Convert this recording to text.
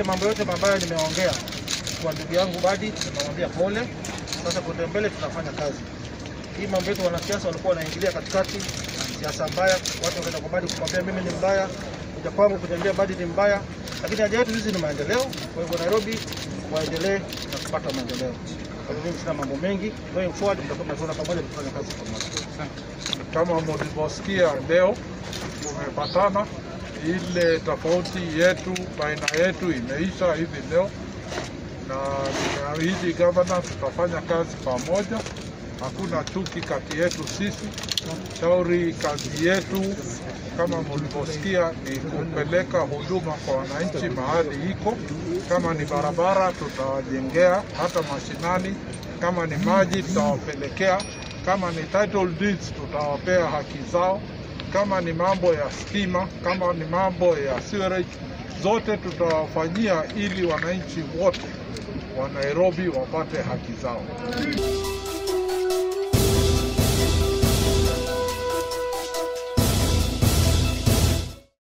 yale mambo yote mabaya nimeongea kwa ndugu yangu Badi, nimemwambia pole. Sasa kwenda mbele tunafanya kazi hii. Mambo yetu wanasiasa walikuwa wanaingilia katikati, siasa mbaya, watu wakaenda kwa Badi kumwambia mimi ni mbaya, kuja kwangu kuniambia Badi ni mbaya, lakini haja yetu sisi ni maendeleo. Kwa hivyo Nairobi waendelee na kupata maendeleo. Kwa hivyo mimi sina mambo mengi, going forward tutakuwa tunafanya pamoja, kufanya kazi pamoja. Kama mlivyosikia leo tumepatana, ile tofauti yetu baina yetu imeisha hivi leo, na nimeahidi gavana tutafanya kazi pamoja, hakuna chuki kati yetu sisi. Shauri kazi yetu kama mlivyosikia ni kupeleka huduma kwa wananchi mahali iko. Kama ni barabara tutawajengea, hata mashinani. Kama ni maji tutawapelekea kama ni title deeds tutawapea haki zao, kama ni mambo ya stima, kama ni mambo ya sewerage, zote tutawafanyia ili wananchi wote wa Nairobi wapate haki zao.